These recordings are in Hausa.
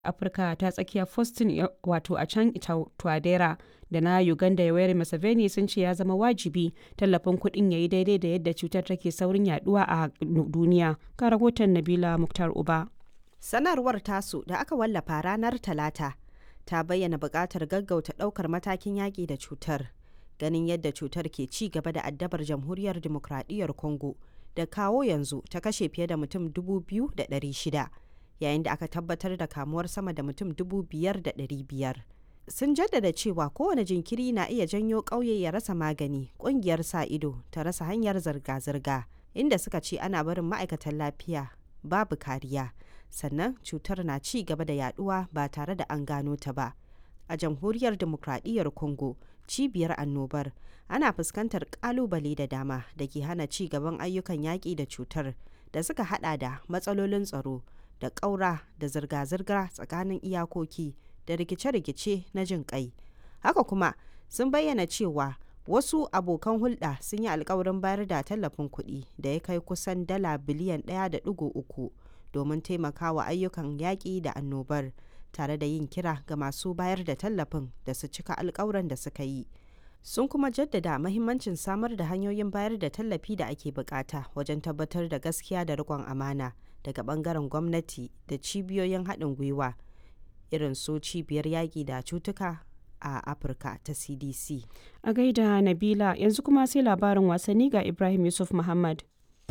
Afirka ta tsakiya Faustin wato a can Twadera da na Uganda Yoweri Museveni sun ce ya zama wajibi tallafin kuɗin ya yi daidai da yadda cutar take saurin yaduwa a duniya. Ga rahoton Nabila Muktar Uba. Sanarwar tasu da aka wallafa ranar Talata ta bayyana buƙatar gaggauta ɗaukar matakin yaƙi da cutar. Ganin yadda cutar ke ci gaba da addabar Jamhuriyar Dimokuraɗiyyar Congo da kawo yanzu ta kashe fiye da mutum 2,600 yayin da aka tabbatar da kamuwar sama da mutum 5,500. Sun jaddada cewa kowane jinkiri na iya janyo ƙauye ya rasa magani, ƙungiyar sa ido ta rasa hanyar zirga-zirga, inda suka ce ana barin ma'aikatan lafiya babu kariya. sannan cutar na ci gaba da yaduwa ba tare da an gano ta ba a jamhuriyar demokradiyyar congo cibiyar annobar ana fuskantar kalubale da dama da ke hana ci gaban ayyukan yaƙi da cutar da suka hada da matsalolin tsaro da ƙaura da zirga-zirga tsakanin iyakoki da rikice-rikice na jin kai haka kuma sun bayyana cewa wasu abokan hulɗa sun yi alkawarin bayar da tallafin kuɗi da ya kai kusan dala biliyan 1.3 domin taimakawa ayyukan yaƙi da annobar tare da yin kira ga masu bayar da tallafin da su cika alkawuran da suka yi sun kuma jaddada mahimmancin samar da hanyoyin bayar da tallafi da ake bukata wajen tabbatar da gaskiya da riƙon amana daga bangaren gwamnati da cibiyoyin haɗin gwiwa irin su cibiyar yaƙi da cutuka a afirka ta cdc A gaida Nabila yanzu kuma sai labarin wasanni ga Ibrahim Yusuf Muhammad.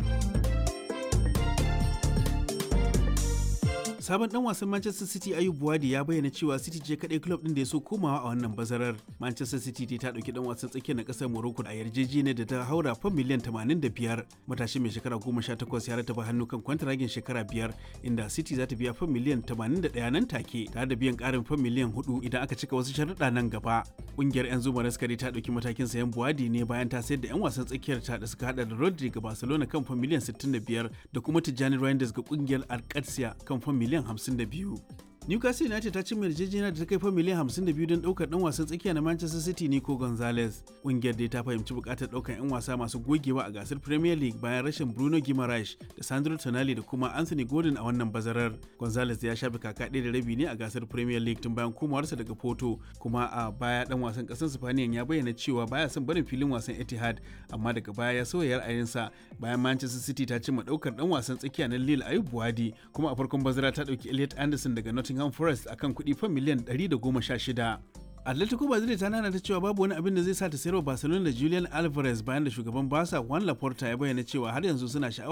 sabon dan wasan Manchester City Ayub Buwadi ya bayyana cewa City ce kadai club din da ya so komawa a wannan bazarar. Manchester City ta dauki dan wasan tsakiyar na kasar Morocco a yarjejeniyar da ta haura fam miliyan 85. Matashi mai shekara 18 ya rataba hannu kan kwantaragin shekara biyar inda City za ta biya fam miliyan 81 nan take tare da biyan karin fam miliyan 4 idan aka cika wasu sharuɗa nan gaba. Kungiyar 'yan zuma raskari ta dauki matakin sayan Buwadi ne bayan ta sayar da 'yan wasan tsakiyar ta da suka hada da Rodri ga Barcelona kan fam miliyan 65 da kuma Tijjani Reinders ga kungiyar Alcatia kan fam miliyan 52. Newcastle United ta cimma yarjejeniya da ta kai fa miliyan 52 don daukar dan wasan tsakiya na Manchester City Nico Gonzalez. Kungiyar dai ta fahimci bukatar daukar 'yan wasa masu gogewa a gasar Premier League bayan rashin Bruno Guimaraes da Sandro Tonali da kuma Anthony Gordon a wannan bazarar. Gonzalez ya shafe kaka ɗaya da rabi ne a gasar Premier League tun bayan komawarsa daga Porto, kuma a baya dan wasan ƙasar Spaniya ya bayyana cewa baya son barin filin wasan Etihad, amma daga baya ya sauya ra'ayinsa bayan Manchester City ta cimma daukar dan wasan tsakiya na Lille Ayub Buwadi, kuma a farkon bazara ta dauki Elliot Anderson daga Nottingham Nottingham Forest akan kuɗi fan miliyan 116. Atletico Madrid ta nana ta cewa babu wani abin da zai sa ta sayarwa Barcelona da Julian Alvarez bayan da shugaban Barca Juan Laporta ya bayyana cewa har yanzu suna sha'awar